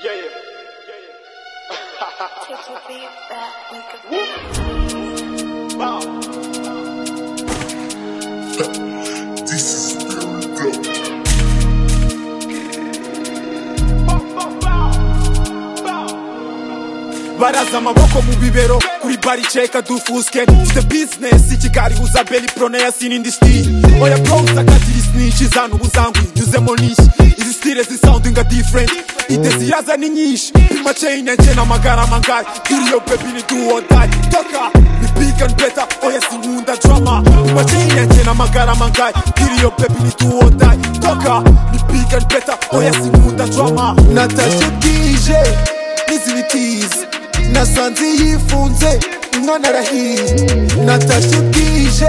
Yeah, yeah. Take your beat back, we could Wow. This is very dope. Bow, bow, bow. Bow. baraza amaboko mu bibero kuri bariceka dufuske dufite bizinesi kigali uza beli prone ya sini indi stile oya brawuza kadiri sinishi zana ubuzangwi nyuzemo n'ishyi izi stile zisoundinga different ide ziraza ni nyinshi pima chain enche n'amagara mangari duriyo bebi ni duwodayi toka ni big and better oya sinkunda drama pima chain enche n'amagara mangari duriyo bebi ni duwodayi toka ni big and better oya sinkunda drama natashye bwije n'izibitiza nasanze yifunze umwana arahiye natashye bwije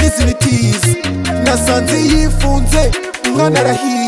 n'izibitiza nasanze yifunze umwana arahiye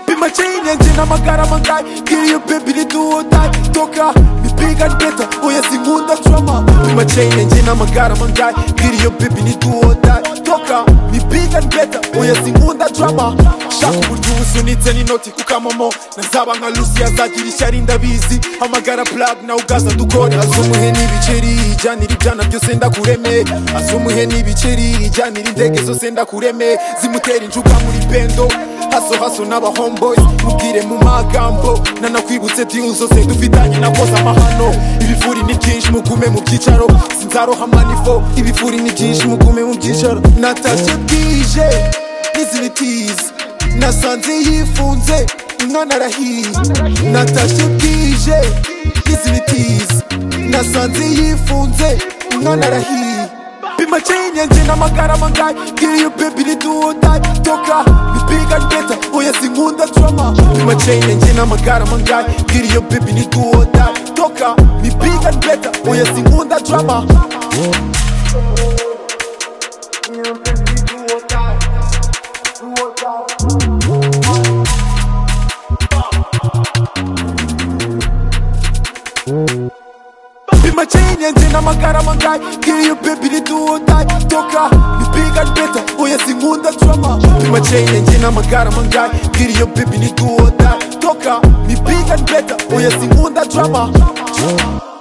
Pima chain engine amagara mangai Kill you baby ni do or die Toka mi big and better Oya singunda drama Pima chain engine amagara mangai Kill you baby ni do or die Toka mi big and better Oya singunda drama Shaka uburyo usunitse ni noti kukamomo Nazaba nka Lucy azagira ishyari ndabizi Amagara plug na ugaza dukora Azumuhe n'ibiceri Ijyanira ibyana byose ndakureme Azumuhe n'ibiceri Ijyanira indege zose ndakureme Zimutera injuka muri bendo haso haso n'abahomeboyi mubwire mu magambo nanakwibutse diyu zose dufitanye na koza amahano ibifuri ni byinshi mugume mu byicaro sinzaroha manifo ibifuri ni byinshi mugume mu byicaro natashye bwije n'izibitiza nasanze yifunze umwana arahiye natashye bwije n'izibitiza nasanze yifunze umwana arahiye pima chain yanjye n'amagara mangayi kiriyo bebi ni duwodayi toka ni big and better oya sinkunda drama pima chain yanjye n'amagara mangayi kiriyo bebi ni duwodayi toka ni big and better oya sinkunda drama pima chain yanjye n'amagara mangayi kiriyo bebi ni duwodayi toka ni big and better oya sinkunda drama pima chain yanjye n'amagara mangayi kiriyo bebi ni duwodayi toka ni big and better oya sinkunda drama